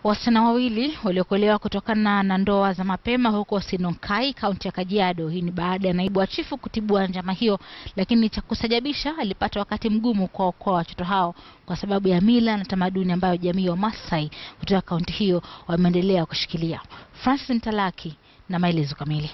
Wasichana wawili waliokolewa kutokana na ndoa za mapema huko Sinonkai, kaunti ya Kajiado. Hii ni baada ya naibu wa chifu kutibua njama hiyo, lakini cha kusajabisha alipata wakati mgumu kuwaokoa watoto hao kwa sababu ya mila na tamaduni ambayo jamii wa Masai kutoka kaunti hiyo wameendelea kushikilia. Francis Mtalaki na maelezo kamili.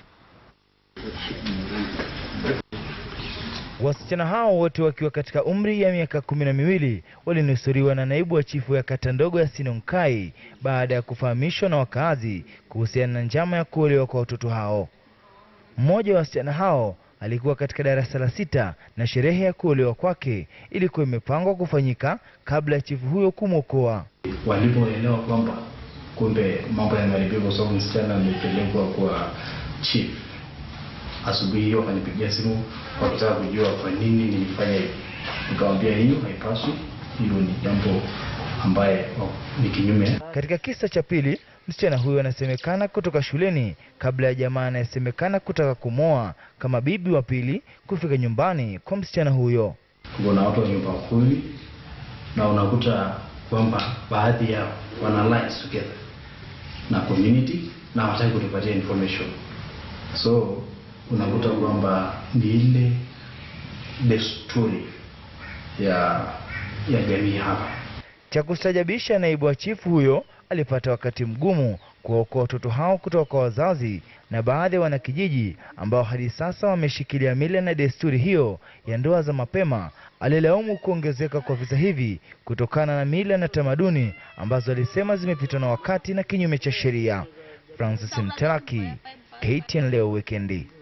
Wasichana hao wote wakiwa katika umri ya miaka kumi na miwili walinusuriwa na naibu wa chifu ya kata ndogo ya Sinonkai baada ya kufahamishwa na wakaazi kuhusiana na njama ya kuolewa kwa watoto hao. Mmoja wa wasichana hao alikuwa katika darasa la sita na sherehe ya kuolewa kwake ilikuwa imepangwa kufanyika kabla ya chifu huyo kumwokoa. Walipoelewa kwamba kumbe mambo yameharibika kwa sababu msichana amepelekwa kwa chief, asubuhi hiyo wakanipigia simu wakitaka kujua kwa nini nilifanya hivi. Nikamwambia hiyo haipaswi, hiyo ni jambo ambaye ni kinyume. Katika kisa cha pili, msichana huyo anasemekana kutoka shuleni kabla ya jamaa anayesemekana kutaka kumwoa kama bibi wa pili kufika nyumbani kwa msichana huyo. Kuna watu wa nyumba kumi na unakuta kwamba baadhi yao wana alliance together na community na hawataki kutupatia information, so unakuta kwamba ni ile desturi ya ya jamii hapa. Cha kustajabisha, naibu wa chifu huyo alipata wakati mgumu kuwaokoa watoto hao kutoka kwa wazazi na baadhi ya wanakijiji ambao hadi sasa wameshikilia mila na desturi hiyo ya ndoa za mapema. Alilaumu kuongezeka kwa visa hivi kutokana na mila na tamaduni ambazo alisema zimepitwa na wakati na kinyume cha sheria. Francis Mtalaki, KTN leo wikendi.